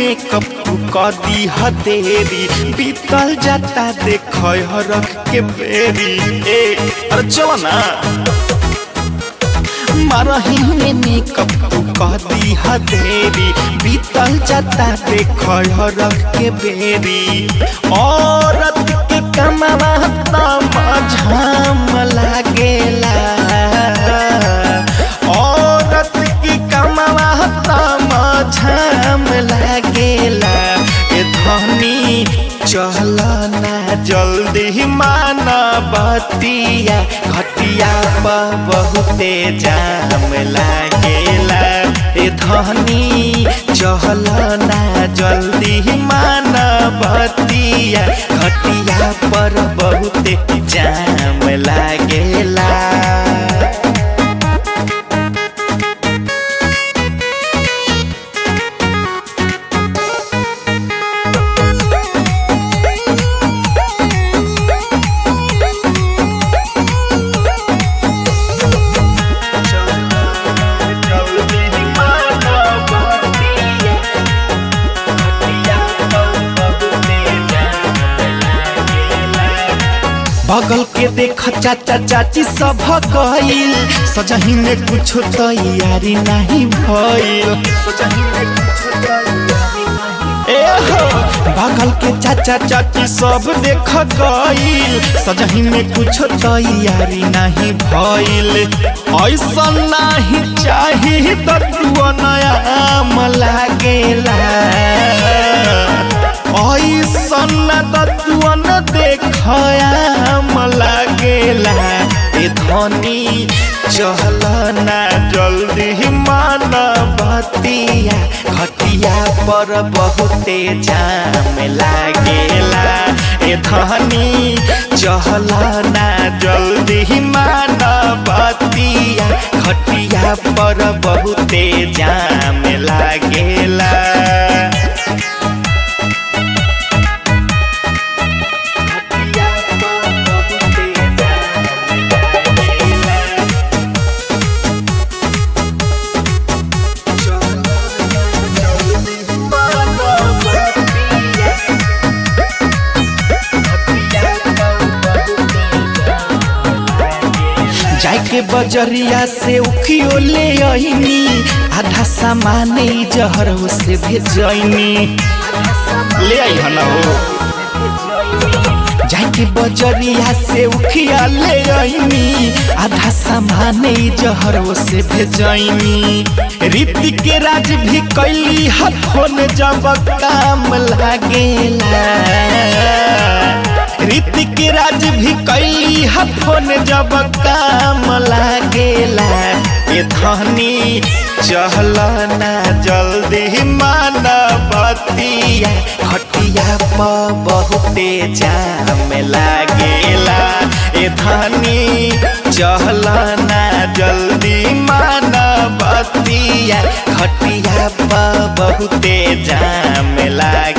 makeup तू कदी हदेरी बीतल जाता देख रख के बेरी ए अरे चलो ना मारही में मेकअप तू कदी हदेरी बीतल जाता देख रख के बेरी औरत के कमावा झाम लागेला औरत की कमावा झाम लागेला ए धनी चल ना जल्दी माना बतिया घटिया पर बहुते जाम लागेला ए धनी चल ना जल्दी माना बतिया घटिया पर बहुते जाम लागेला बगल के देख चाचा चाची सब गईल सजही में कुछ तैयारी नहीं भइल ए हो बगल के चाचा चाची सब देख गईल सजही में कुछ तैयारी नहीं भइल ऐसा नहीं चाही तत्व नया लागेला ऐसन तत्वन देखयाम लागेला ए धनी चल ना जल्दी मान बतिया घटिया पर बहुते जाम लागेला ए धनी चल ना जल्दी मान बतिया घटिया पर बहुते जाम लागेला जाके बजरिया से उखियो ले आईनी आधा सामान जहर से भेजनी ले आई हना हो जाके बजरिया से उखिया ले आईनी आधा सामान जहर से भेजनी रीति के राज भी कैली हथोन जब काम लागेला रीति के राज भी कैली हथोन जब काम लागेला ये धनी चल ना जल्दी मान बतिया खटिया पर बहुते जाम लागेला ए धनी चल ना जल्दी मान बतिया खटिया पर बहुते जाम लागेला